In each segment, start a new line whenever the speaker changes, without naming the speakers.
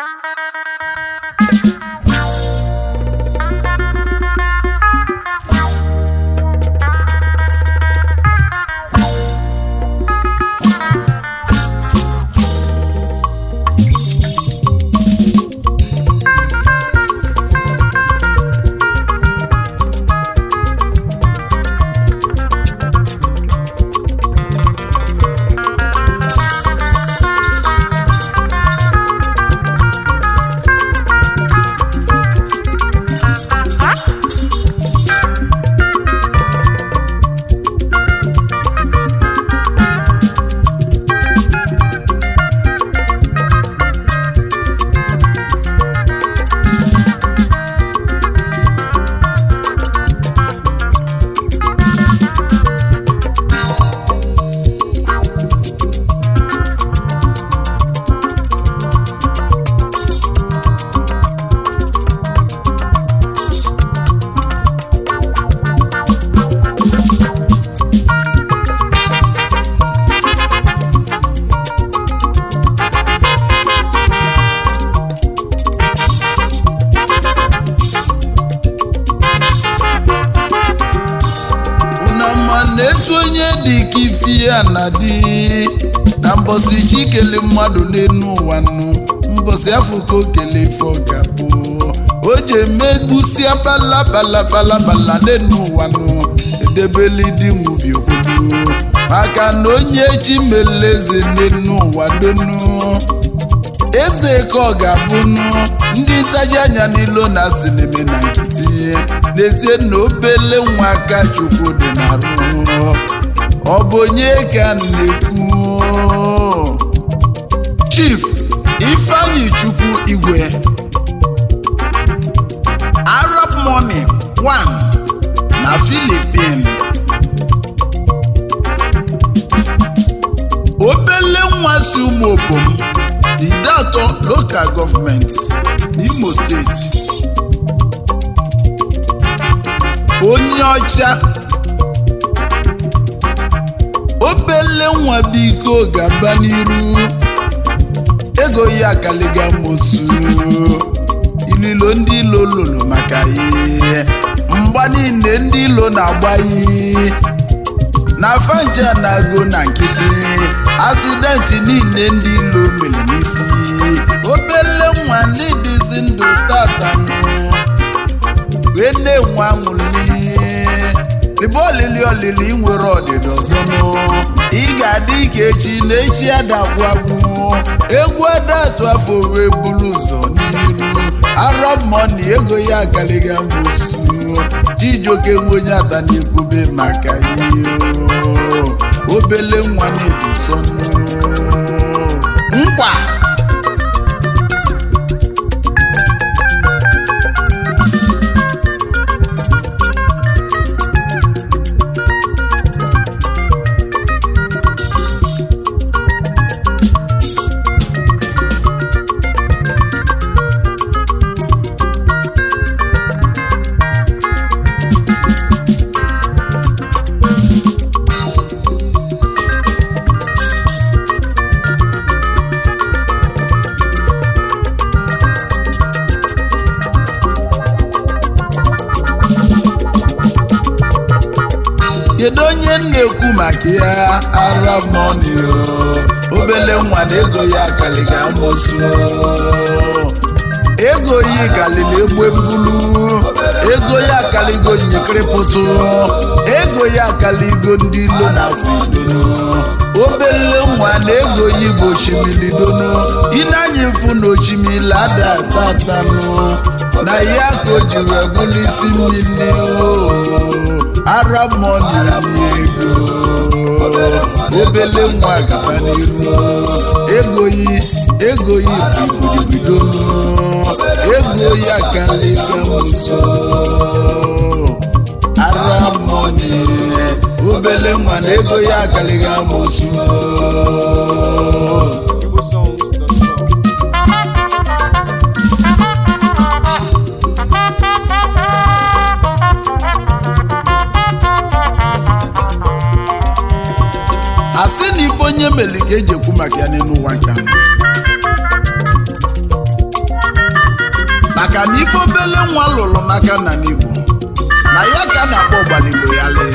unama na-etu onye dị ka ifi ya na dị na mbọsị ji kele mmadụ n'elu ụwa nụ mbọsị afọ ka o kele ife ọ ga-abụ o ji emegbusia balabalabalabala n'elu ụwa nụ edebeli dị nwubi obodo maka na onye chi mere eze n'elu ụwa donu eze ka ọ ga-abụnụ ndị ntaji anya n'ilo na sinime na nkịtị n'ezie na obele nwa aka chukwu dị n'arụ ọ bụ onye ka m na-ekwu chief ifeanyi chukwu igwe arab money 1 na philippine obele nwa si ụmụ obom ide atọ lokal gọọmenti n'imo steeti onye ọcha obele nwa biko gaba n'iru ego ya akaliga mosu ililo ndị ilo lolo maka ihe mgba niile ndị ilo na-agba iyi na fanja na-ago na nkịtị asidenti niile ndị ilo mere n'isi obele nwa n'ịdịzi ndụ tatanụ wee na-enwe anwụli ribe olili olili nwere ọdịda ọzọnụ ị ga-adị ike echi na echi adagbu agwụ egwu adatụ afọ wee buru ụzọ n'iru arọ mọni ego ya agaliga mbosu chijioke nwe onye ata na-ekwube maka ihe o. obele nwa na-ebuso nkwa kedu onye m na-ekwu maka ya ara mọni obele nwa na ego ya akaliga amosu ego yi kalili egbe mbulu ego ya akaligo nyekịrịpụtụ ego ya akaligo ndị ilo na sidonu obele nwa na ego yi bụ osimiri donu ịna-anya mfu na osimiri ada tatanụ na ya ka o ji wee bụrụ isi mmiri o ara mọni ego obele nwa gaba n'iru ego yi ego yi bụ ibido ego ya kalịga muso ara mọni obele nwa na ego ya kalịga muso
igbosongs.com.
asị na ife onye meli ka eji ekwu maka ya n'elu ụwa nke ahụ maka na ife obele nwa lụrụ n'aka nna n'igbo na ya ka a na-akpọ ọgbaligbo ya lee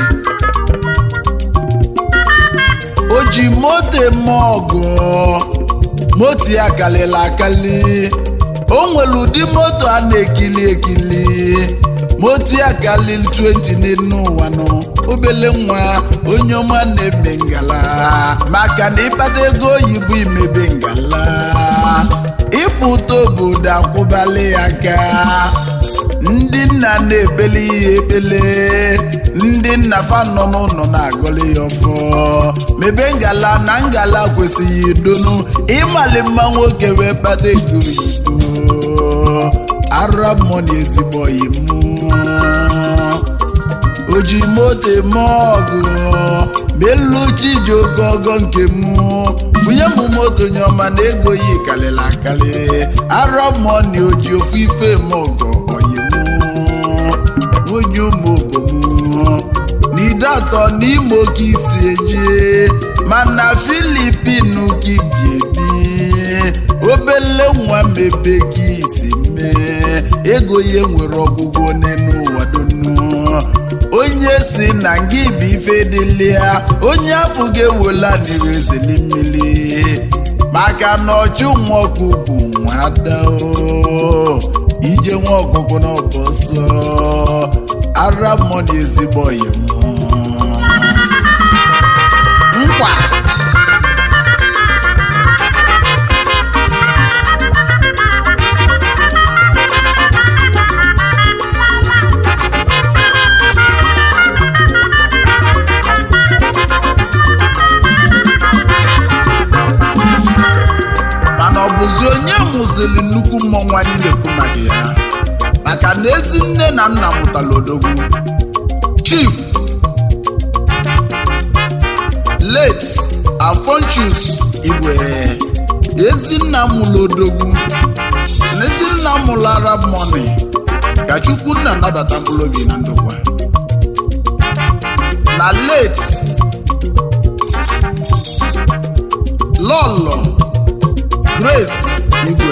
o ji moto eme ọgụ moto ya kalịla akali o nwere ụdị moto a na-ekili ekili moto ya kalịl 20 n'elu ụwa nọ obele nwa onye ọma na-eme ngala maka na ịkpata ego oyibo imebe ngala ịpụta obodo akwụbali ya aka ndị nna na-ekpele ihe ekpele ndị nna fa nọ n'ụlọ na-agọli ya ọfọ mebe ngala na ngala kwesịghị idonu ịmali mma nwoke wee kpata ego oyibo ara mmụọ na ezigbo oyi mụ o ji moto eme ọgụ meluchi ji oke ọgọ nke mụ bunye m moto nye ọma na ego yi karịrị akarị arọ mmụọ na oji ofu ife eme ọgọ oyi mụ onye ụmụ obom n'ide atọ n'ime oke isi eje mana filipin ka ibi ebi obele nwa mebe ka isi mee ego ya nwere ọgwụgwọ n'elu ụwa donu onye si na ngị bụ ife dịlịa onye afọ ga-ewela n'irezeli mmiri maka na ọchụ nwa ọkụkụ nwa ada o ije nwa ọkụkụ na ọbọsọ ara mmụọ na ezigbo ọyị nkwa mana ọ bụzi onye mụziri nnukwu mmọnwụ anyị na-ekwu maka ya maka na ezi nne na nna mụtara odogwu chief late afonchus igwe ezi nna mụlụ odogwu na ezi nna mụlụ arab money ka chukwu nna nabata mkpụrụ obi na ndokwa na late lọlọ grace igwe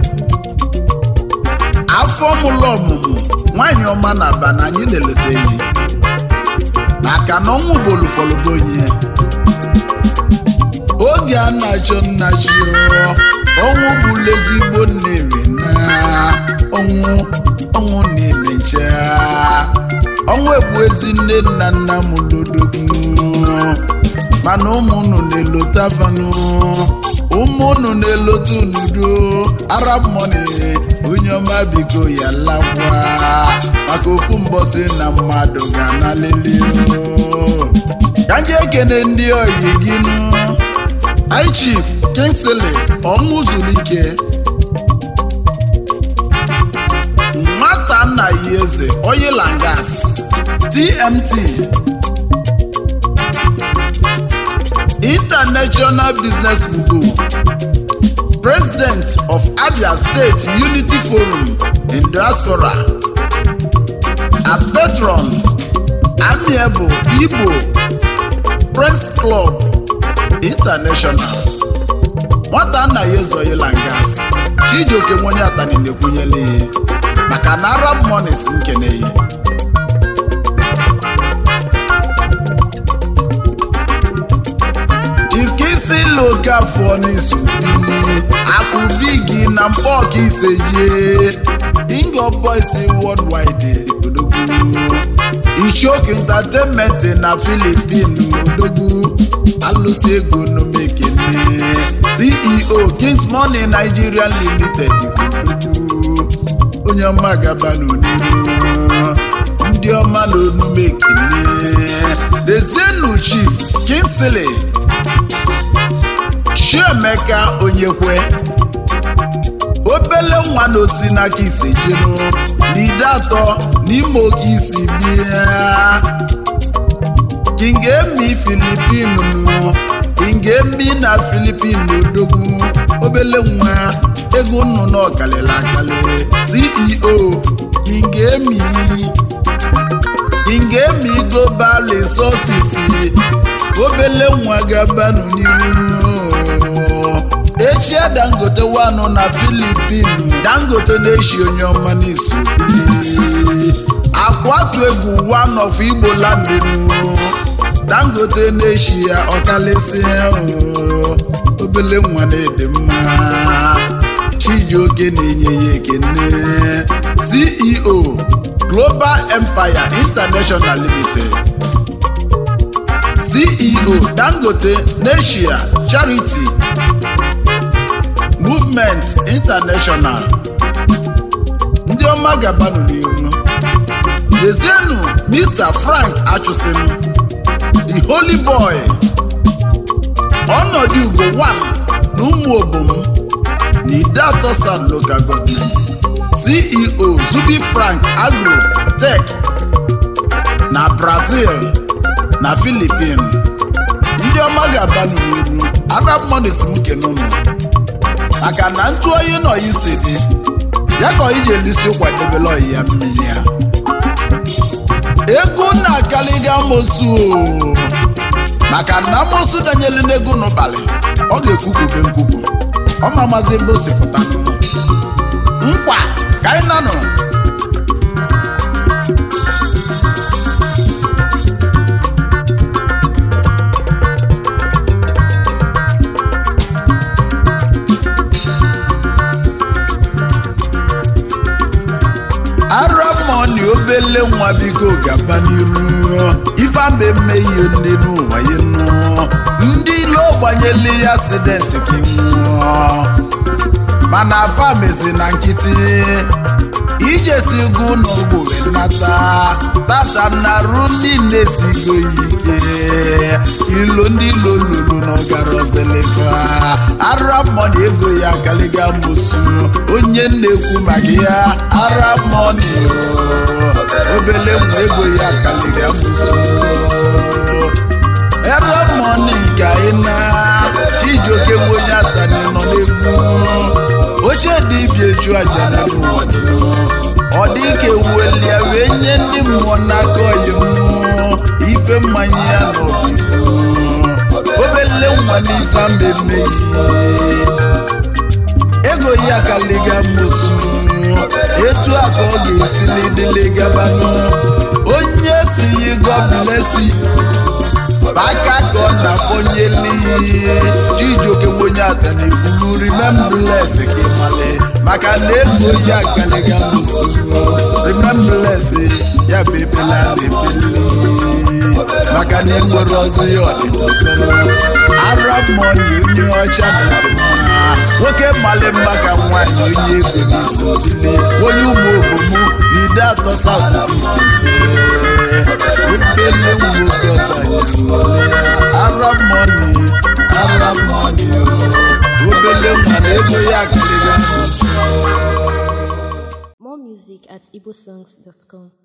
afọ mụlụ ọmụmụ nwanyị ọma na aba na anyị na-eleta eyi maka na ọnwụ bolu fọlụgonye oge a na-achọ nna chi ọnwụ bụlụ ezigbo nnewi na ọnwụ ọnwụ na-eme nche ọnwụ egbu ezi nne nna nna m lodogwu mana ụmụnụ na-elota vanụ ụmụnụ na-elota n'udo arab money onye ọma biko ya lakwa maka ofu mbọsị na mmadụ ga-analili ka nje ekene ndị oyi gị nụ high chief kingsley ọṅụzulike nwata nna ya eze oil and gas tmt international business group president of abia state unity forum in diaspora a patron amiable igbo press club international nwata nna ya ezoghịla ngas chijioke nwenye atani na-ekwunyela ihe maka na arab monies nkeneyi jikisi lokafọ n'izu bili akụbigi na mkpọka iseje ingo boys worldwide odogwu ichoku entertainment na filipin odogwu alụsị ego nomekene ceo kings money nigeria limited odogwu onye ọma gaba n'oniru ndị ọma na onumekene dezienu chief kingsley chiemeka onyekwe obele nwa na osi n'aka isi jenu n'ide atọ n'ime oke isi bịa kingemi filipin mụ kingemi na filipin odogwu obele nwa ego nnụnụ ọkalịla akali ceo kingemi kingemi global resources obele nwa gabanụ n'iru echie dangote wanụ na filipin dangote na-eshi onye ọma n'izu akwatu egwu one of igbo landinu dangote na-eshi ya ọkalịsị obele nwa na-ede mma chijioke na-enye ya ekene ceo global empire international limited ceo dangote neshia charity movement international ndị ọma gabanụ n'iru lezienụ mr frank achụsim the holy boy ọnọdụ ugo 1 na ụmụ obom na idatọ south local government ceo zubi frank agro tech na brazil na filipin ndị ọma ga-abanụ n'iru arab monies m kenụnụ maka na ntụ oyi nọ isi dị ya ka oyi ji elisi kwadebela oyi ya mmiri ya ego na-akaliga amosu o maka na amosu danyelu n'ego n'ụbalị ọ ga-ekwukwube nkwukwu ọ ma mazi ebe o si pụta nkwa ka anyị nanụ aramoni obele nwa biko gaba n'iru ife ama eme ihe ndị n'ụwa ya nụ ndị ilo gbanyela ya asidenti ka nwụọ mana afa mezi na nkịtị ijesi gu n'ugbo nata tata na ru ndị na-esigo ya ike ilo ndị ilo lulu n'ọgara ọzelefa aramoni ego ya kaliga musu onye na-ekwu maka ya aramoni obele nwa ego ya kaliga musu aramoni ka ị na chijioke nwe onye atani nọ n'egwu oche dị ibi eju aja na n'ụwa ọ dị ka ewuelia wee nye ndị mmụọ n'aka oyi mmụọ ife mmanya ya n'obibi obele nwa n'ife mmemme ego ya kaliga mosu etu a ka ọ ga-esi n'idile gabanụ onye si yi God bless you aka ka ọ na-akpọnyeli chijioke onye ata na-ebulu remembrance ka ịmale maka na ego ya kaliga mosu remembrance ya bụ ebela na-ebeli maka na enwere ọzọ ya ọdịdọsọrọ arab money onye ọcha na mma nwoke mali mma ka nwaanyị onye ego n'iso dile onye ụmụ obomu na ide atọ saut isi obele nwoke ọzọ arab money arab money obele nwa na ego ya karịrị
More music at igbosongs.com.